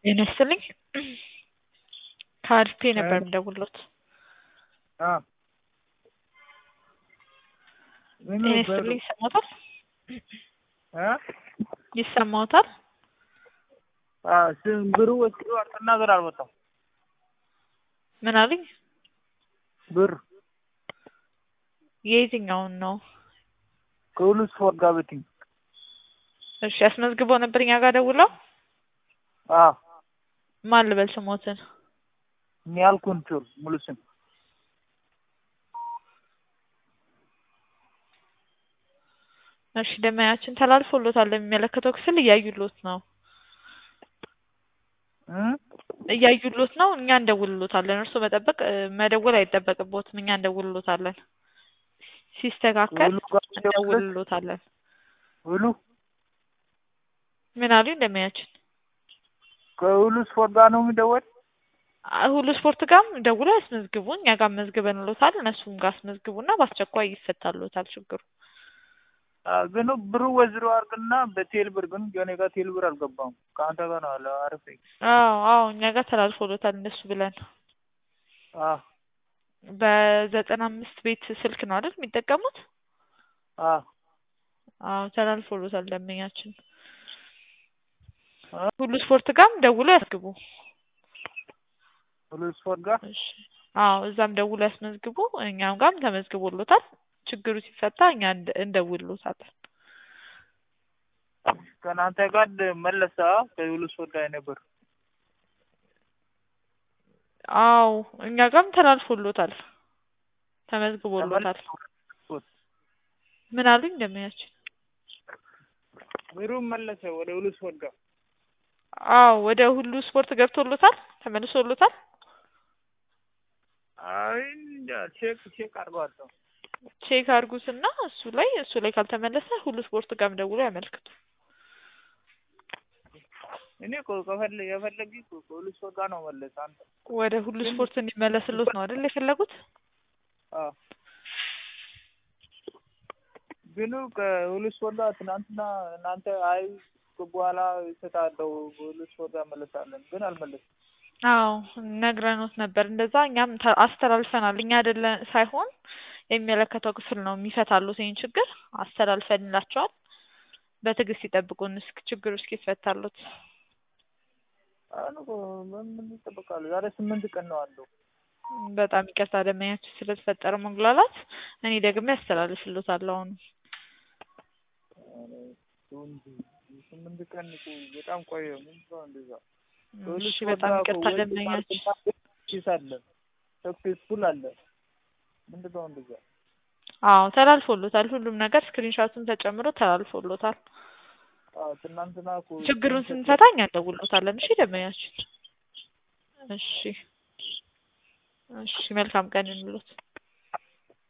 ጤና ይስጥልኝ ከአሪፍ ነበር የምደውልዎት። አዎ ምን ጤና ነበር? ይስጥልኝ ይሰማዎታል? እ ይሰማዎታል? አዎ ስም ብሩ ወስዶ ነገር አልወጣም። ምን አሉኝ? ብር የየትኛውን ነው? ከሁሉ ስፖርት ጋር በትኝ እሺ አስመዝግበው ነበር እኛ ጋር ደውለው? አዎ ማን ልበል ስሞትን? ኒያል ኮንትሮል ሙሉ ስም እሺ ደመያችን ተላልፎሎታል ለሚመለከተው ክፍል እያዩሎት ነው እ እያዩሎት ነው እኛ እንደውልሎታለን እርስዎ መጠበቅ እ መደወል አይጠበቅብዎትም እኛ እንደውልሎታለን ሲስተካከል ሁሉ ጋር ደውለህ እንደውልሎታለን ሁሉ ምን አሉኝ ደመያችን ከሁሉ ስፖርት ጋር ነው የሚደወል? አ- ሁሉ ስፖርት ጋርም ደውለው ያስመዝግቡ እኛ ጋር መዝግበንሎታል እነሱም ጋር አስመዝግቡና በአስቸኳይ ይፈታሎታል ችግሩ አዎ ግን ብሩ ወዝሮ አድርግና በቴል ብር ግን የኔ ጋር ቴል ብር አልገባም። ከአንተ ጋር ነው አለ አሪፍ አዎ አዎ እኛ ጋር ተላልፎሎታል እንደሱ ብለን አዎ በዘጠና አምስት ቤት ስልክ ነው አይደል የሚጠቀሙት? አዎ አዎ ተላልፎሎታል ደንበኛችን እ ሁሉ ስፖርት ጋርም ደውለው ያስግቡ ሁሉ ስፖርት ጋር እሺ አዎ እዛም ደውለው ያስመዝግቡ እኛም ጋርም ተመዝግቦሎታል ችግሩ ሲፈታ እኛ እንደ እንደውልሎታለን ከእናንተ ጋር መለሳ ከሁሉ ስፖርት ጋር ነበር። አዎ እኛ ጋርም ተላልፎሎታል ተመዝግቦሎታል ምን አሉኝ ደንበኛችን ብሩ መለሰ ወደ ሁሉ ስፖርት ጋር አዎ ወደ ሁሉ ስፖርት ገብቶሎታል ተመልሶሎታል አይ እንጃ ቼክ ቼክ አድርገዋለሁ። ቼክ አድርጉትና እሱ ላይ እሱ ላይ ካልተመለሰ ሁሉ ስፖርት ጋርም ደውሎ ያመልክቱ እኔ እኮ ከፈለ የፈለጊ እኮ ከሁሉ ስፖርት ጋር ነው መለስ አንተ ወደ ሁሉ ስፖርት እንዲመለስሎት ነው አይደል የፈለጉት አዎ ግን ከሁሉ ስፖርት ጋር ትናንትና እናንተ አይ በኋላ ይሰጣለው ሁሉ ስፖርት ጋር መለሳለን ግን አልመለስም። አዎ ነግረኖት ነበር እንደዛ እኛም ተ- አስተላልፈናል እኛ አይደለ ሳይሆን የሚመለከተው ክፍል ነው የሚፈታሉት ይህን ችግር አስተላልፈንላቸዋል በትዕግስት ይጠብቁን እስክ ችግሩ እስኪፈታሉት አሁን እኮ ምን ይጠበቃሉ? ዛሬ ስምንት ቀን ነው አለው። በጣም ይቅርታ ደንበኛችን ስለተፈጠረ መጉላላት እኔ ደግሜ አስተላልፍሎታለሁ አሁን ስምንት ቀን እኮ በጣም ቆየ። ምንድን ነው እንደዛ? እሺ በጣም ይቅርታ ደንበኛችን ኪስ አለ ሰክሴስፉል አለ። ምንድን ነው እንደዛ? አዎ ተላልፎሎታል ሁሉም ነገር ስክሪንሾቱን ተጨምሮ ተላልፎሎታል አዎ ትናንትና እኮ ችግሩን ስንፈታ እኛ እንደውልሎታለን እሺ ደንበኛችን እሺ እሺ መልካም ቀን ይሁንልዎት